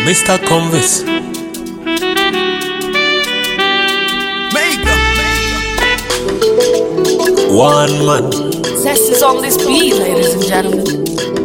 Mr. Convis. One man. Zest is on this beat, ladies and gentlemen.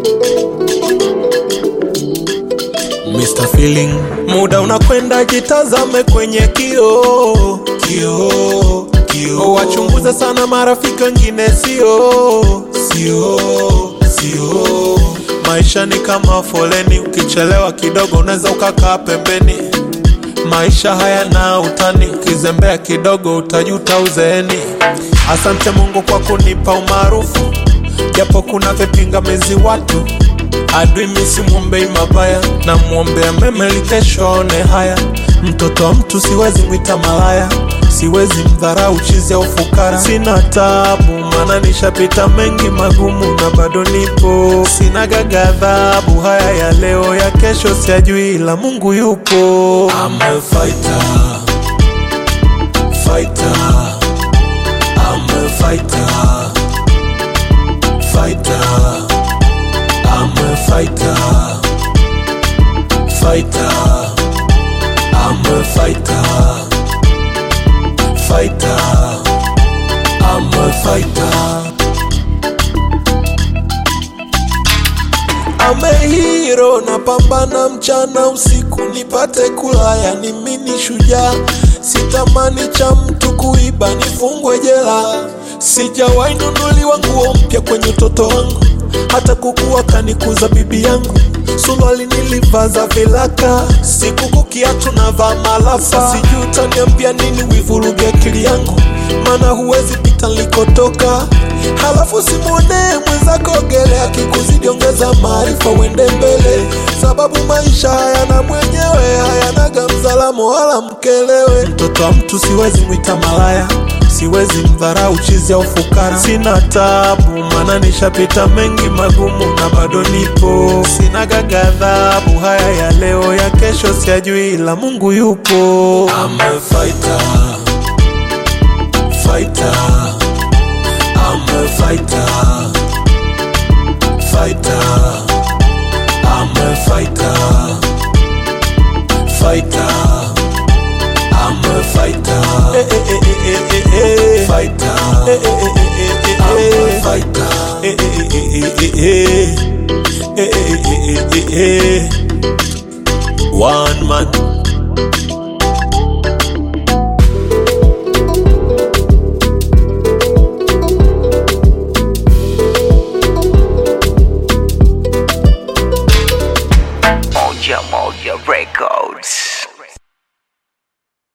Mr. Feeling. Muda unakwenda, jitazame kwenye kioo, kioo, kioo. Wachunguze sana marafiki wengine, sio, sio, sio. Maisha ni kama foleni, ukichelewa kidogo unaweza ukakaa pembeni. Maisha hayana utani, ukizembea kidogo utajuta uzeeni. Asante Mungu kwa kunipa umaarufu, japo kuna vipingamizi watu adui misimwombei mabaya na mwombea mema ili kesho aone haya mtoto wa mtu siwezi mwita malaya siwezi mdharau chizi au fukara sina tabu maana nishapita mengi magumu na bado nipo sina gagadhabu haya ya leo ya kesho siajui ila mungu yupo I'm a fighter, fighter. I'm a fighter, fighter. I'm a fighter, fighter. I'm a fighter, fighter. I'm a fighter. I'm a hero, napambana mchana usiku nipate kula, yani mimi shujaa. Sitamani cha mtu kuiba nifungwe jela. Sijawahi nunuliwa nguo mpya kwenye utoto wangu, hata kukuwa kanikuza bibi yangu. Suruali nilivaza vilaka, sikuku kiatu navaa malafa. Sijui utaniambia nini wivuruge akili yangu, maana huwezi pita nilikotoka. Halafu simwonee mwenzako ogelea, akikuzidi ongeza maarifa uende mbele, sababu maisha hayana mwenyewe, hayanaga mzalamo wala mkelewe. Mtoto wa mtu siwezi mwita malaya siwezi mdharau chizi au fukara. Sina tabu, maana nishapita mengi magumu na bado nipo. Sina gagadhabu, haya ya leo ya kesho siajui, ila Mungu yupo. I'm a fighter, fighter. I'm a fighter, fighter. I'm a fighter, fighter. I'm a fighter. Eh, eh, eh, eh, eh, eh, eh. Fighter. Eh, eh, eh, eh, eh, eh, I'm a fighter. Eh, eh, eh, eh, eh, eh. Eh, eh, eh, eh, eh, eh. One man. Moja Moja Records.